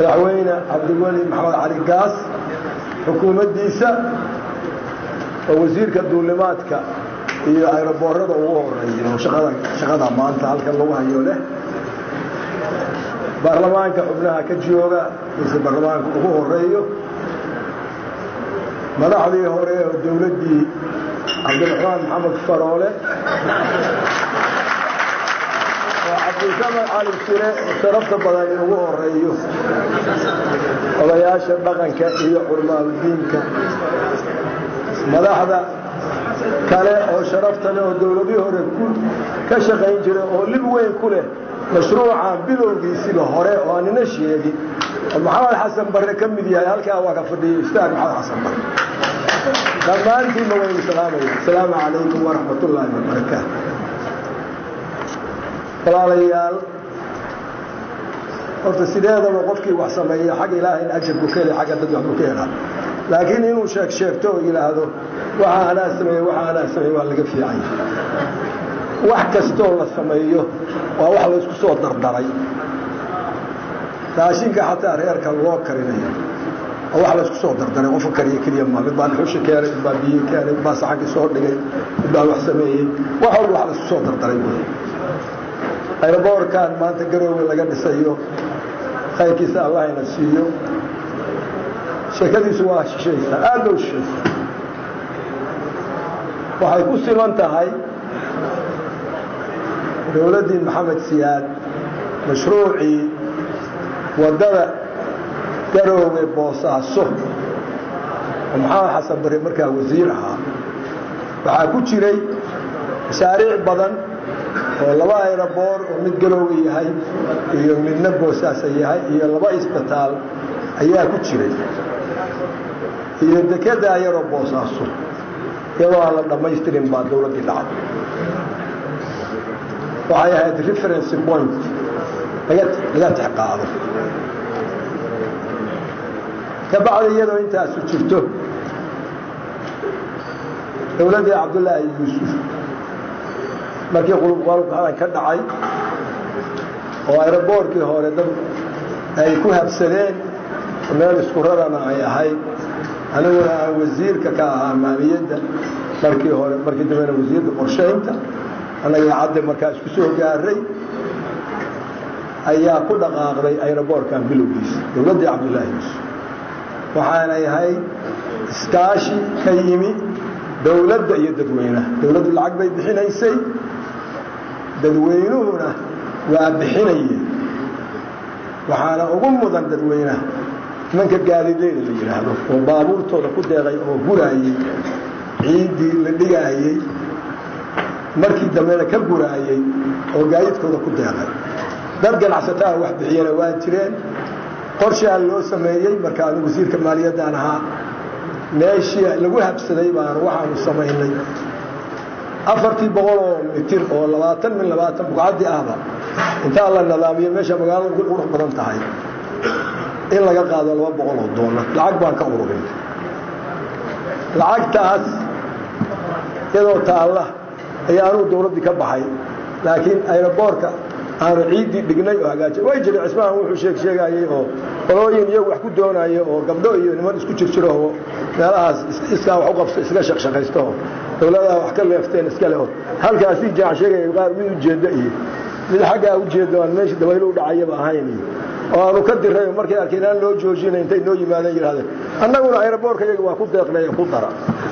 madaxweyne cabdiweli maxamed cali gaas xukuumaddiisa oo wasiirka duulimaadka iyo ayroboorada ugu horeeya shaqada shaqada maanta halkan lagu hayo leh baarlamaanka xubnaha ka jooga mise baarlamaanka ugu horeeyo madaxdii hore oo dowladdii cabdiraxmaan maxamed faroole oo cabdilsamed cali sire sharafta badan ugu horeeyo odayaasha dhaqanka iyo curmaaludiinka madaxda kale oo sharafta leh oo dowladii hore ka shaqayn jiray oo lib weyn ku leh mashruucan bilowgiisiba hore oo aanina sheegin oo maxamed xasan barre ka mid yahay halkaa waa ka fadhiyay ustaad maxamed xasan barre dhammaantiinba waynu salaamaya asalaamu calaykum waraxmat ullaahi wabarakaatu walaalayaal horta sideedaba qofkii wax sameeya xagga ilaahayna ajar buu ka helay xagga dad wax buu ka helaa laakiin inuu sheeg sheegto oo yidhaahdo waxa anaa sameeye waxa anaa sameeye waa laga fiican yahay wax kastoo la sameeyo waa wax laysku soo dardaray raashinka xataa reerka loo karinayo waa wax laysku soo dardaray qofka kariya keliya ma mid baa dhuxusha keenay mid baa biyo keenay mid baa saxankii soo dhigay mid baa wax sameeyey wax walba wax laysku soo dardaray wey ayroboorkan maanta garoowe laga dhisayo khayrkiisa allahayna siiyo sheekadiisu waa shishaysa aad ba u shishaysa waxay ku siman tahay dowladdii maxamed siyaad mashruucii waddada garoowe boosaaso oo maxamed xasan bare markaa wasiir ahaa waxaa ku jiray mashaariic badan oo laba ayroboor oo mid garoowe yahay iyo midna boosaasa yahay iyo laba isbitaal ayaa ku jiray iyo dekedaa yaroo boosaaso iyadoo aan la dhammaystirin baa dowladdii dhacday waxay ahayd referency point laga texqaado ka bacdi iyadoo intaasu jirto dowladdii cabdullaahi yuusuf markii qulubqalubkadan ka dhacay oo ayroboorkii hore dad ay ku habsadeen meel isku rarana ay ahayd aniguna aan wasiirka ka ahaa maaliyadda markii hore markii dambena wasiirka qorshaynta annaga cadde markaa isku soo gaaray ayaa ku dhaqaaqday ayroboorkan bilowgiisa dowladdii cabdullaahi yuusuf waxaanay ahayd iskaashi ka yimi dowladda iyo dadweynaha dowladdu lacag bay bixinaysay dadweynuhuna waa bixinayeen waxaana ugu mudan dadweynaha nimanka gaalileeda la yidhaahdo oo baabuurtooda ku deeqay oo guraayey ciiddii la dhigaayey markii dambena ka guraayey oo gaayidkooda ku deeqay dad ganacsataa wax bixiyana waa jireen qorshaa loo sameeyey marka anu wasiirka maaliyaddaan ahaa meeshii lagu habsaday baanu waxaanu samaynay afartii boqol oo mitir oo labaatan min labaatan bugcaddii ahba intaa la nadaamiyo meesha magaalada ugu qurux badan tahay in laga qaado laba boqol oo doolar lacag baan ka ururin lacagtaas iyadoo taalla ayaa anugu dowladdii ka baxay laakiin ayroboorka aanu ciiddii dhignay oo hagaajay way jiray cismahan wuxuu sheeg sheegayey oo qolooyin iyagu wax ku doonaya oo gabdho iyo niman isku jirjiro oo meelahaas iskaa wax u qabso iska shaqshaqaysto oo dowladaha wax ka leefteen iska leho halkaasii jaac sheegaya qaar mid ujeedda iyo mid xaggaa ujeedda aan meeshii dabaylo u dhacayaba ahayn iyo oo aanu ka diray oo markay arkeen aan loo joojina intay noo yimaadeen yidhahdeen annaguna ayroboorka iyaga waa ku deeqnay ku dara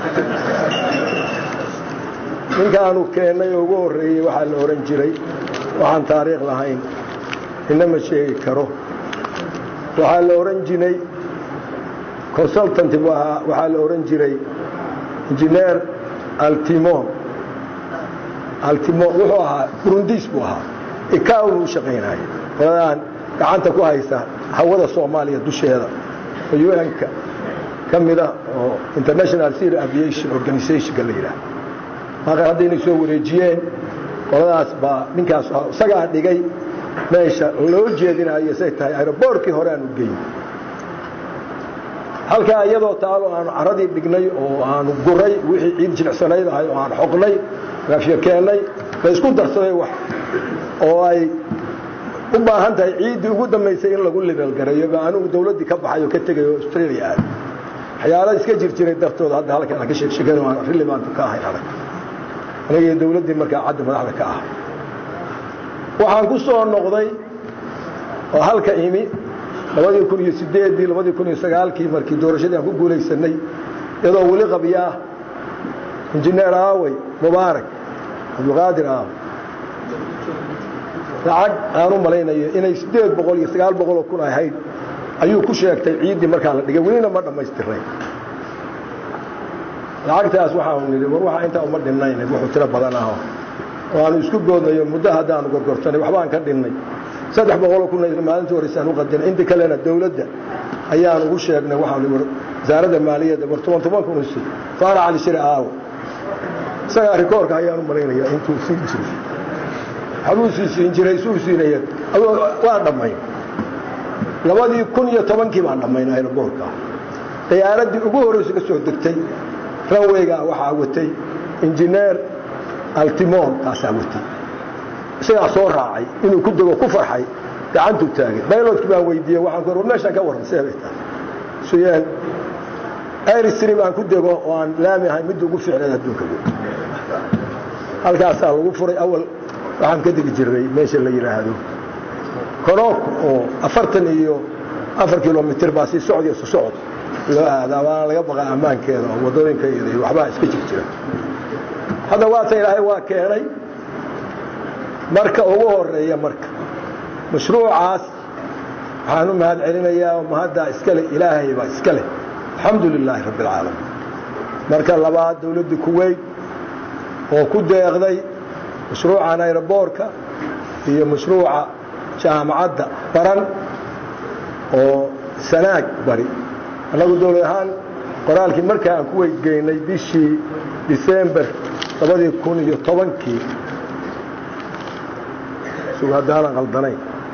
ninkaanu keennay oo ugu horreeyey waxaa la ohan jiray waxaan taariikh lahayn inama sheegi karo waxaa la ohan jiray consultant waxaa la ohan jiray injineer altimo altimo wuxuu ahaa burundis buu ahaa ikaw buu shaqaynaya qoladaan gacanta ku haysa hawada soomaaliya dusheeda oo un-ka ka mida oo international civil aviation organizationka la yidhaah maaqan haddaynay soo wareejiyeen qoladaas baa ninkaas isagaa dhigay meesha loo jeedinayo say tahay aeroboorkii hore aanu geyn halkaa iyadoo taalo aanu caradii dhignay oo aanu guray wixii ciid jilicsanayd ahay oo aan xoqnay gaafyo keennay la isku darsaday wax oo ay u baahan tahay ciiddii ugu dambaysay in lagu libeelgareeyo ba anigu dawladdii ka baxay oo ka tegay oo australia aad waxyaala iska jir jiray dartooda hadda halkan aan ka sheegshegan oo aan rilibaantu ka ahay adag anigii dawladdii markaa cadda madaxda ka ah waxaan ku soo noqday oo halka imi labadii kun iyo sideeddii labadii kun iyo sagaalkii markii doorashadii aan ku guulaysanay iyadoo weli qabya ah injineer aawey mubaarak cabdulqaadir aawe lacag aan u malaynayo inay siddeed boqol iyo sagaal boqoloo kun ahayd ayuu ku sheegtay ciiddii markaa la dhigay welina ma dhammaystiray lacagtaas waxaanu nidhi war waxaa intaa uma dhinnayn wuxuu tiro badan aho oo aanu isku goodnayo muddo haddaanu gorgortanay waxbaan ka dhinnay saddex boqoloo kun maalintii horeysaan u qadinay inta kalena dawladda ayaan ugu sheegnay waxaan war wasaaradda maaliyadda war toban toban kun usi faara cali shire aawo isagaa rikoorka ayaan u malaynaya intuu siin jiray waxbuu sii siin jiray suu siinaya waa dhammay labadii kun iyo tobankii baan dhammaynay aeroboortka diyaaradii ugu horreysa ka soo degtay ranweyga waxaa watay injineer altimor kaasaa watay isagaa soo raacay inuu ku dego ku farxay gacantuu taagay baylodkii baan weydiiyey waxaan ku war meeshaan ka warran see bay tahay suyeen airstream aan ku dego oo aan laami ahay midda ugu fiicneed adduunka halkaasaa lagu furay awal waxaan ka degi jirnay meesha la yidhaahdo konook oo afartan iyo afar kilomitr baa si socod iyo sosocod loo aadaa waana laga baqaa ammaankeeda oo waddooyinka iyo waxbaa iska jir jira hadda waata ilaahay waa keenay marka ugu horeeya marka mashruucaas waxaan u mahad celinayaa oo mahaddaa iskale ilaahay baa iska leh alxamdu lilaahi rabbi alcaalamiin marka labaad dawladda kuweyt oo ku deeqday mashruucan ayroboorka iyo mashruuca jaamacadda baran oo sanaag bari annagu dawlad ahaan qoraalkii markaa aan ku weydgeynay bishii disembar labadii kun iyo tobankii sug haddaanan qaldanayn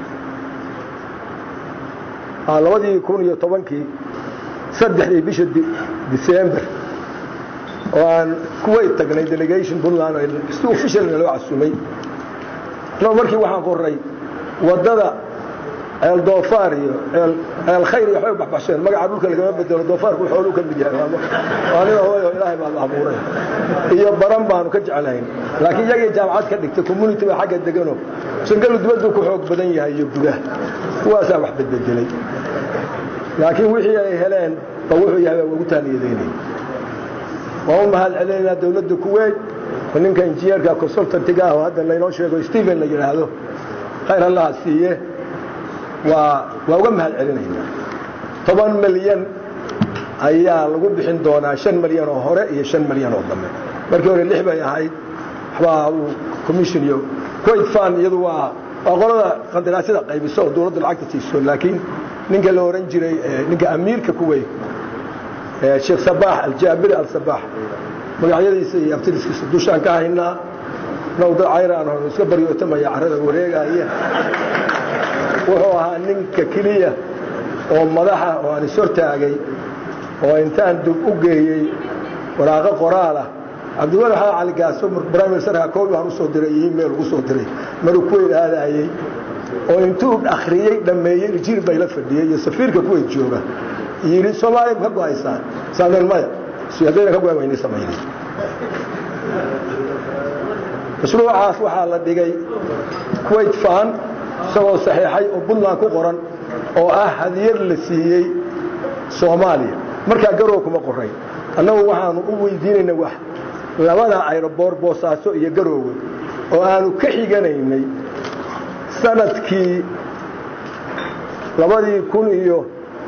labadii kun iyo tobankii saddexdii bisha disembar oo aan kuwayt tagnay delegation puntland si officialna loo casumay annagu markii waxaan qoray waddada ceel doofaar iyo ceel khayr iyo waxbay baxbaxsheen magaca dhulka lagama bedelo doofaarku xooluu ka mid yahay anina hooyo ilaahay baa abuuray iyo baran baanu ka jeclayn laakiin iyagii jaamacad ka dhigtay community baa xagga degano sangalu dibaddu ku xoog badan yahay iyo gudaha kuwaasaa wax bedbedelay laakiin wixii ay heleen ba wuxuu yahay waa ugu taaniyadeynay waan u mahad celinaynaa dawladda kuweyt oo ninka injineerka consultantiga ah oo hadda laynoo sheego stephen la yidhaahdo khayr allaha siiye waa waa uga mahad celinaynaa toban milyan ayaa lagu bixin doonaa shan milyan oo hore iyo shan milyan oo dambe markii hore lix bay ahayd waxbaa uu commission iyo kuwait fan iyadu waa waa qolada qandaraasyada qaybiso oo dawladda lacagta siiso laakiin ninka la ohan jiray ninka amiirka kuweyt sheekh sabaax aljaabiri alsabaax magacyadiisa iyo abtiriskiisa dushaan ka haynaa now dad cayraan hon iska baryootamaya carrada wareegaya wuxuu ahaa ninka keliya oo madaxa oo aan ishortaagay oo intaan dub u geeyey waraaqo qoraalah cabdiwali xaa cali gaaso prime ministerka koobi aan usoo diray iyo email ugu soo diray maruu kuweyt aadayey oo intuu akhriyey dhammeeyey rijiir bay la fadhiyey iyo safiirka kuweyt jooga yidhi soomaaliya ma ka go-aysaan saameen maya haddayna ka go-an wayni samaynay mashruucaas waxaa la dhigay kuwait fan isagoo saxiixay oo puntland ku qoran oo ah hadiyad la siiyey soomaaliya markaa garow kuma qoray annagu waxaanu u weydiinayna wax labada ayroboor boosaaso iyo garoowe oo aanu ka xiganaynay sanadkii labadii kun iyo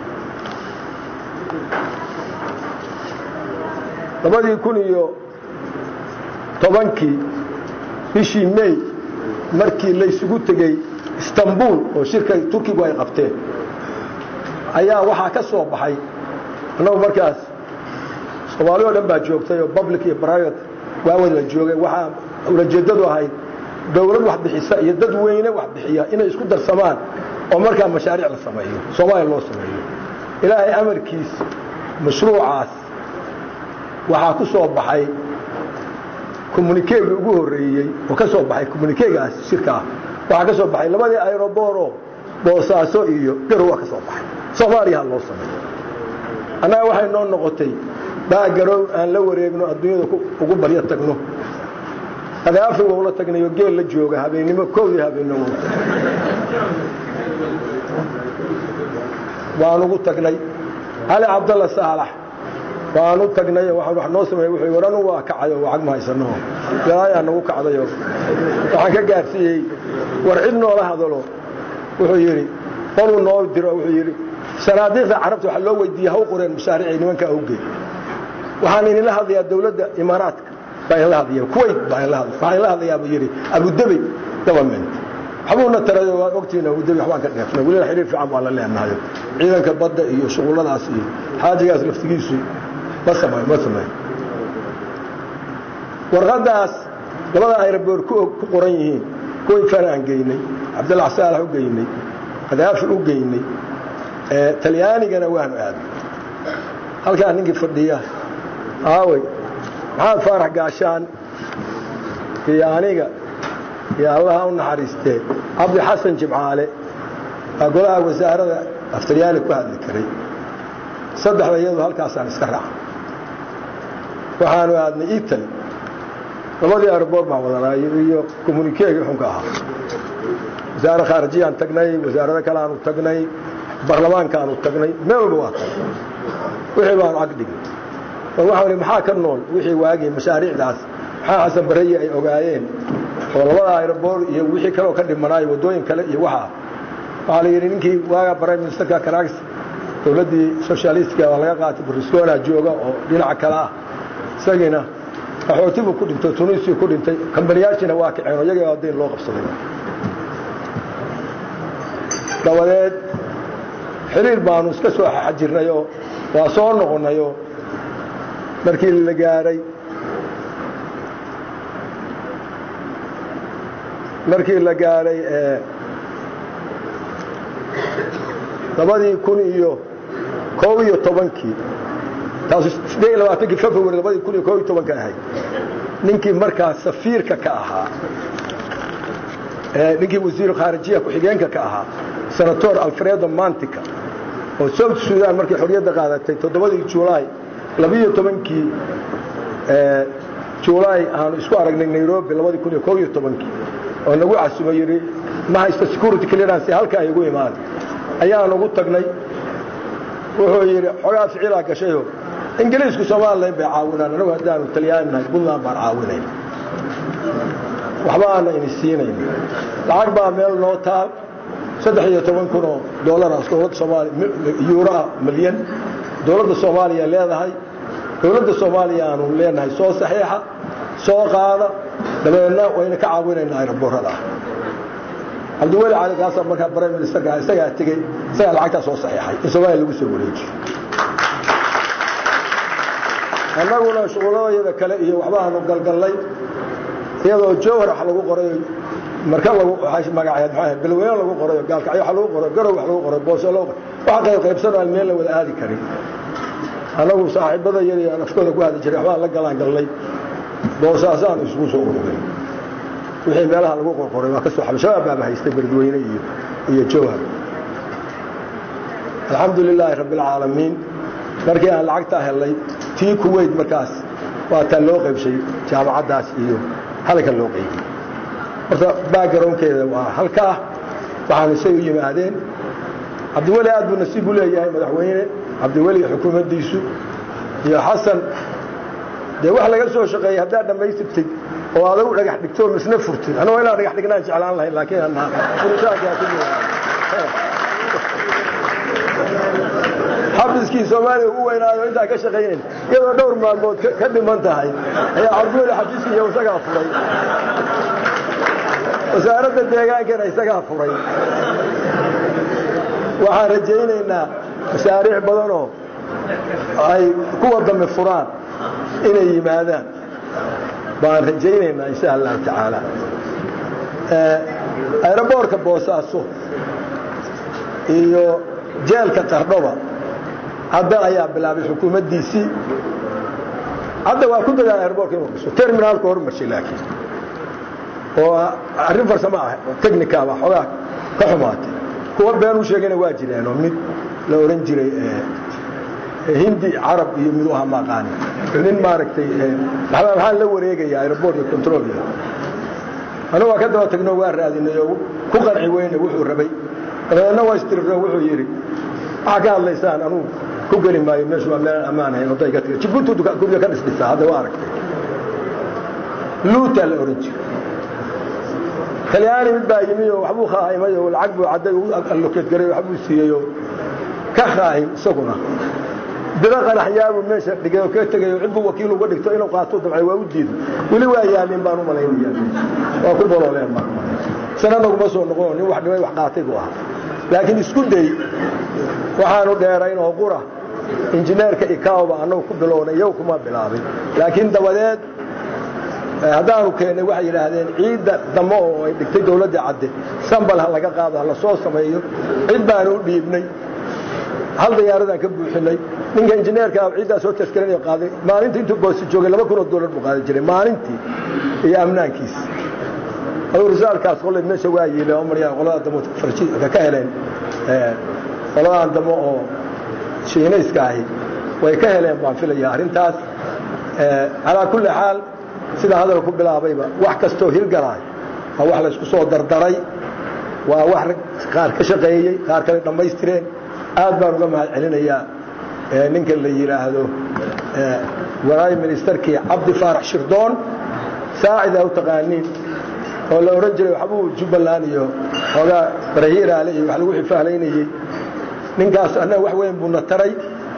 labadii kun iyo tobankii bishii may markii laysugu tegey istanbul oo shirka turkigu ay qabteen ayaa waxaa ka soo baxay annagu markaas soomaali o dhan baa joogtay oo public iyo private waawad la joogay waxaa ulajeeddadu ahayd dawlad wax bixisa iyo dad weyne wax bixiya inay isku darsamaan oo markaa mashaariic la sameeyo soomaaliya loo sameeyo ilaahay amarkiis mashruucaas waxaa ku soo baxay communikeegii ugu horreeyey oo ka soo baxay communikeegaas shirkaa waxaa ka soo baxay labadii aerobooroo boosaaso iyo garow waa ka soo baxay soomaaliya ha loo sameeyo annaga waxay noo noqotay baagarow aan la wareegno adduunyada ugu baryo tagno adaafi wowla tagnayo geel la jooga habeennimo kowdii habeennimo waan ugu tagnay cali cabdalla saalax waan u tagnay wax noo sameey wuxuu war anu waa kacayo lacag ma haysano ilaayaa nagu kacdayo waxaan ka gaarsiiyey war cid noola hadalo wuxuu yidhi qoluu noo diro wuxuu yidhi sanaadiiqda carabta waxaa loo weydiiyey ha u qoreen mashaariicay nimankaa awgeed waxaan idinla hadlayaa dawladda imaaraadka baa idinla hadlaya kuwait baa idinla hadlaya waxaan idinla hadlayaa buu yidhi abudabey government waxbuuna tarayo waa ogtiina abudabey waxbaan ka dheefnay weliba xiriir fiican baan la leenahay ciidanka badda iyo shuqulladaas iyo xaajigaas laftigiisu ma sameeyo ma sameeyo warqaddaas labada ayraboor ku og ku qoran yihiin kuway fanaan geynay cabdillax saalax u geynay kadaafi u geynay talyaanigana waanu aadnay halkaa ninkii fadhiya aawey maxamed faarax gaashaan iyo aniga iyo allaha u naxariistee cabdi xasan jimcaale baa golaha wasaarada af talyaani ku hadli karay saddexda iyadu halkaasaan iska raacay waxaanu aadnay itali labadii airboor baan wadanay iyo communikeegii xunka ahaa wasaare khaarijiyaan tagnay wasaarado kale aanu tagnay barlamaankaanu tagnay meel walba waa tagnay wixii baanu ag dhignay war waxaan ihi maxaa ka nool wixii waagii mashaariicdaas maxaa xasan barayi ay ogaayeen oo labada airboor iyo wixii kaleoo ka dhimanaayo waddooyin kale iyo waxaa waxaa la yidhi ninkii waaga prime ministerka karags dowladdii socialistka waa laga qaatay berluscona jooga oo dhinaca kale ah isagiina qaxootibu ku dhintay tunisiya ku dhintay kambaniyaashiina waa kaceen oo iyaga dayn loo qabsaday dabadeed xiriir baanu iska soo xajirnayoo waa soo noqonnayoo markii la gaaray markii la gaaray labadii kun iyo koob iyo tobankii taasu siddeed iyo labaatankii february labadii kun iyo koob iyo tobanka ahayd ninkii markaa safiirka ka ahaa ninkii wasiiru khaarijiya ku-xigeenka ka ahaa senator alfredo mantica oo south sudan markay xorriyadda qaadatay toddobadii julaay labiiyo tobankii julaay aanu isku aragnay nairobi labadii kun iyo koob iyo tobankii oo nagu casumo yidhi ma haysto security clearance halka ay igu imaada ayaan ugu tagnay wuxuu yidhi xogaa ficilaa gashayo ingiliisku somalilan bay caawinaan anagu haddaanu talyaani nahay puntland baan caawinayn waxba aana ini siinayn lacag baa meel noo taal saddex iyo toban kun oo doolaraas dowladda soomaaliya yuuroa milyan dowladda soomaaliya leedahay dowladda soomaaliya aanu leenahay soo saxiixa soo qaada dabeedna wayna ka caawinaynaa aeroboorada ah cabdiweli cali kaasa markaa prime ministerka isagaa tegey isagaa lacagtaa soo saxiixay in soomaaliya lagu soo wareejiyo annaguna shuquladayada kale iyo waxbaanu galgallay iyadoo jowhar wax lagu qoray marka lagu magaceed maxaa bilweyne lagu qorayo gaalkacyo wax lagu qoray garow wax lagu qoray boose loo waxa qayb qaybsan aan meel la wada aadi karin annagu saaxiibada yar iyo afkooda ku hadli jiray waxbaan la galaan galnay boosaasaan isugu soo ururay wixii meelaha lagu qorqoray waa ka soo xabay shabaab baaba haystay beledweyne iyo iyo jowhar alxamdu lilaahi rabbi alcaalamiin markii aan lacagtaa helnay tii kuweyt markaas waa taa loo qaybshay jaamacaddaas iyo halkan loo qaybiyey horta backgroundkeeda waa halkaa waxaanu say u yimaadeen cabdiweli aad buu nasiib u leeyahay madaxweyne cabdiweli xukuumaddiisu iyo xasan dee wax laga soo shaqeeyey haddaad dhammaystirtid oo adagu dhagax dhigto misna furtid anagoo inaan dhagax dhignaan jeclaan lahayn laakiin anaa furitaankaa ku xafiskii soomaaliya ugu weynaayo intaa ka shaqaynayn iyadoo dhowr maalmood ka dhiman tahay ayaa cabdiweli xafiiskii iyo isagaa furay wasaaradda deegaankana isagaa furay waxaan rajaynaynaa masaariic badanoo ay kuwa dambe furaan inay yimaadaan baan rajaynaynaa insha allahu tacaala aeroboorka boosaaso iyo jeelka qardhoba hadda ayaa bilaabay xukuumaddiisii hadda waa ku dadaa aeroboorka inuu dhiso terminaalku hormarshay laakiin oo arrin farsamo ah technicaba xoogaa ka xumaatay kuwa been u sheegayna waa jireenoo mid la oran jiray hindi carab iyo mid u ahaa maaqaani nin maaragtay maxaa la wareegaya aeroport iyo control iyo anagu waa ka daba tagno waa raadinay oo ku qanci weyne wuxuu rabay dabadeedna waa istiriro wuxuu yidhi waxaa ka hadlaysaan anugu ku geli maayo meeshu waa meel ammaan ahayn wadda iga tiga jibuuti guryo ka dhisdhisaa hadda waa aragtay luutaa la oran jiray talyaani mid baa yimi oo waxbuu khaahimay oo lacag buu cadday u allokeed garay waxbuu siiyey oo ka khaahim isaguna biro qanaxyaabuu meesha dhigay oo ka tegay oo cidbuu wakiil uga dhigto inuu qaato dabcay waa u diiday weli waa yaalin baan u malaynaya waa ku bolooleen baan sanadaguma soo noqon nin wax dhimay wax qaatay buu ahaa laakiin isku day waxaanu dheerayn oo qura injineerka ikaoba annagu ku bilownay iyagu kuma bilaabin laakiin dabadeed haddaanu keennay waxay yidhaahdeen ciidda damo oo ay dhigtay dawladda cadde sambal ha laga qaado ha la soo sameeyo cid baanu u dhiibnay hal dayaaradaan ka buuxinay ninka injineerka ciiddaa soo taskarinaya qaaday maalintii intuu boosi joogay laba kun oo dollar buu qaadan jiray maalintii iyo amnaankiisa aduu risaalkaas qolley meesha waa yiile oo maryaa qolada damo farjiga ka heleen qoladan damo oo shiinayska ahi way ka heleen baan filaya arrintaas calaa kulli xaal sida hadalka ku bilaabayba wax kastoo hirgalaay waa wax laysku soo dardaray waa wax rag qaar ka shaqeeyey qaar kale dhammaystireen aad baan uga mahad celinayaa ninka la yidhaahdo waraay ministerkii cabdi faarax shirdoon saacida u taqaaniin oo la odhan jiray waxbuu jubbaland iyo xoogaa barahiiraale iyo wax lagu xifaalaynayey ninkaas annaga wax weyn buuna taray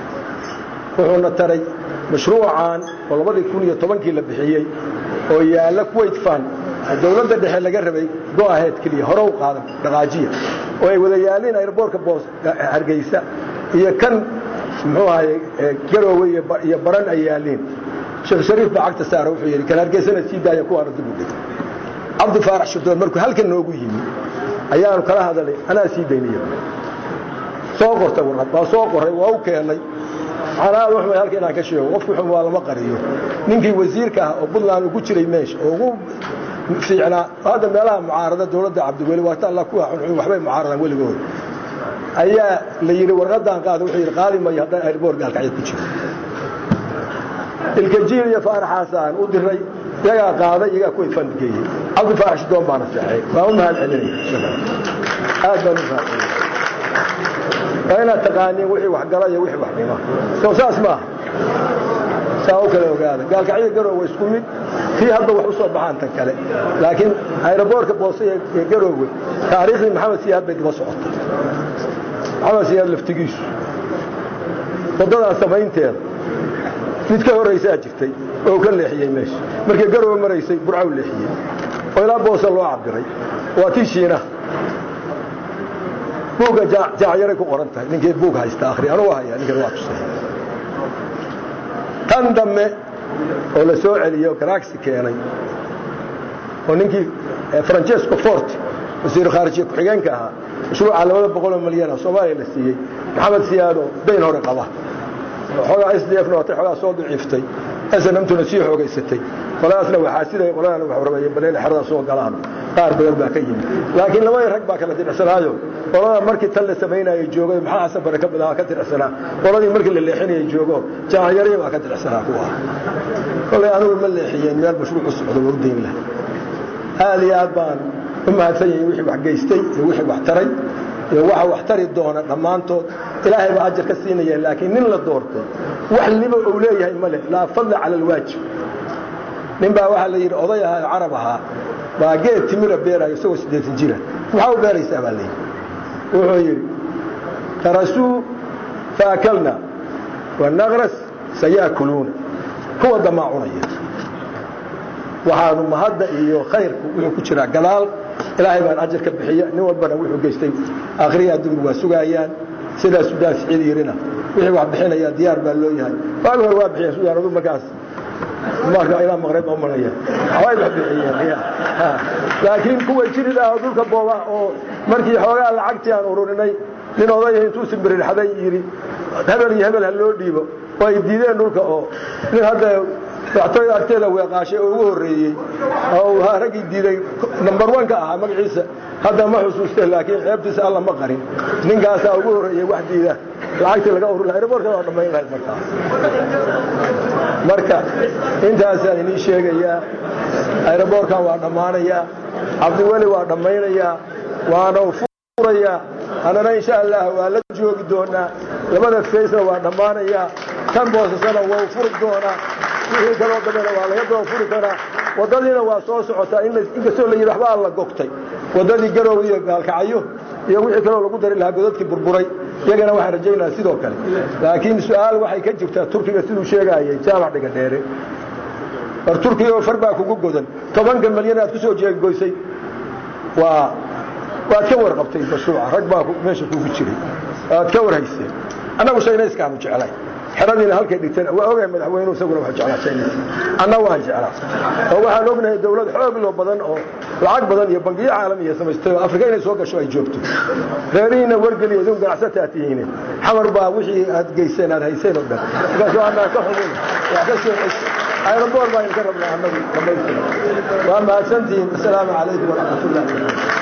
wuxuuna taray mashruucan oo labadii kun iyo tobankii la bixiyey oo yaalla kuwait fan dawladda dhexe laga rabay go-aheed keliya hore u qaadan dhaqaajiya oo ay wada yaalliin airboortka boos hargeysa iyo kan muxuu ahaye garoowe iyo baran ay yaalliin sheekh shariif baa cagta saara wuxuu yidhi kan hargeysana sii daaya kuwaana dib u dhig cabdi faarax shirdoon markuu halkan noogu yimi ayaanu kala hadalay anaa sii dayniya soo qortay warqad waa soo qoray waa u keennay xanaad waxmay halka inaan ka sheego qofku xum waa lama qariyo ninkii wasiirka ah oo puntland ugu jiray meesha oo ugu fiicnaa hadda meelaha mucaarada dawladda cabdiweli waata alla kuwa xunxun waxbay mucaaradaan weligood ayaa la yidhi warqadaan qaada wuxuu yidhi qaadi mayo haddaan airboort gaalkacyo ku jiro ilkajiil iyo faaraxaasaan u diray iyagaa qaaday iyagaa kuway fangeeyey cabdi faarax shidoon baana seexay waa u mahad celinaya aad baan u mahad celinaya waa inaad taqaaniin wixii waxgala iyo wixii wax dhima soo saas maaha saa u kala ogaada gaalkacyo garoowe isku mid kii hadda wax u soo baxaan tan kale laakiin aeroboortka boose iyo garoowe taariikhdii maxamed siyaad bay daba socotay maxamed siyaad laftigiisu waddadan samaynteeda mid ka horraysaa jirtay oo ka leexiyey meesha markii garoowe maraysay burcaw leexiyey oo ilaa boose loo cabiray waa tii shiinaha buugga jaacyaray ku qoran tahay ninkii buug haysta akhri anugu haya ninkan waa tusay tan dambe oo la soo celiyey oo garaagsi keenay oo ninkii francesco forti wasiiru khaarijiye ku-xigeenka ahaa mashruuca labada boqoloo milyan oo soomaaliya la siiyey maxamed siyaado dayn hore qaba xoogaa s d f nootay xoogaa soo daciiftay snmtuna sii xoogaysatay qoladaasna waxaa siday qoladana wax rabeeyeen bal inay xerada soo galaan qaar badan baa ka yimid laakiin labadii rag baa kala diricsanaayo qolada markii tan la samaynayay joogo maxaa xasan bare ka bilaaba ka diricsanaa qoladii markii la leexinayay joogo jaacyarii baa ka diricsanaa kuwa kolay anigu ma leexiyeen meel mashruucu socdo waa u dayn laha aad iyo aad baan u mahadsan yahay wixii wax geystay iyo wixii wax taray iyo waxa wax tari doona dhammaantood ilaahay baa ajar ka siinaya laakiin nin la doortay wax liba uu leeyahay male laa fadla cala alwaajib nin baa waxaa la yidhi oday ahaa oo carab ahaa baa geed timira beerayo isagoo siddeetan jira maxaa u beeraysaa baa layidhi wuxuu yidhi karasuu faakalna wanaqras sayaakuluuna kuwa damaa cunaya waxaanu mahadda iyo khayrku wuxuu ku jiraa gadaal ilaahay baan ajar ka bixiya nin walbana wuxuu geystay akhriya adduunku waa sugaayaan sidaa sudaan siciid yirina wixii wax bixinaya diyaar baa loo yahay waagi hore waa bixiyeen sudaan adu markaas marka ilaa maqrib ma maraya way wax bixiyeen laakiin kuwa jirid ah oo dhulka booba oo markii xoogaa lacagtii aan ururinay nin odayah intuu simbirirxaday yidhi hebel iyo hebel ha loo dhiibo oo ay diideen dhulka oo nin hadda madaxtooyada agteeda weeqaashay oo ugu horreeyey oo raggii diiday number one-ka ahaa magaciisa hadda ma xusuuste laakiin ceebtiisa alla ma qarin ninkaasaa ugu horreeyey wax diida lacagtii laga urur lahay reborkada waa dhammayn lahayd markaa marka intaasaan inii sheegayaa ayroboorkan waa dhammaanayaa cabdiweli waa dhammaynayaa waana furayaa annana insha allah waa la joogi doonaa labada faysna waa dhammaanayaa tan boosasana waa furi doonaa wixii kaloo dambena waa laga daba furi karaa waddadiina waa soo socotaa inkastoo la yidhi waxba alla gogtay waddadii garow iyo gaalkacyo iyo wixii kaloo lagu dari lahaa godadkii burburay iyagana waxaan rajaynaha sidoo kale laakiin su-aal waxay ka jirtaa turkiga siduu sheegaayay jaamac dhiga dheere war turkiga oo far baa kugu godan tobanka milyan aad ku soo jeegoysay waa waad ka warqabtay mashruuca rag baa meesha kugu jiray waad ka warhayseen annagu shaynayskaanu jeclay xeradiina halkay dhigteen waa ogahay madaxweynuhu isaguna waa jeclaa shaynayska anna waan jeclaa oo waxaan ognahay dawlad xoog loo badan oo lacag badan iyo bangiyo caalamiya samaystay oo afrika inay soo gasho ay joogto reerihiina wargeliya idinku ganacsataa tihiine xamar baa wixii aad geyseen aad hayseen oo dhan markaasoo annaa ka xumin wax ka soo cesho aeroboor baa idinka rabnaa annagu dhammaystira waa mahadsantihiin asalaamu calaykum waraxmatullahi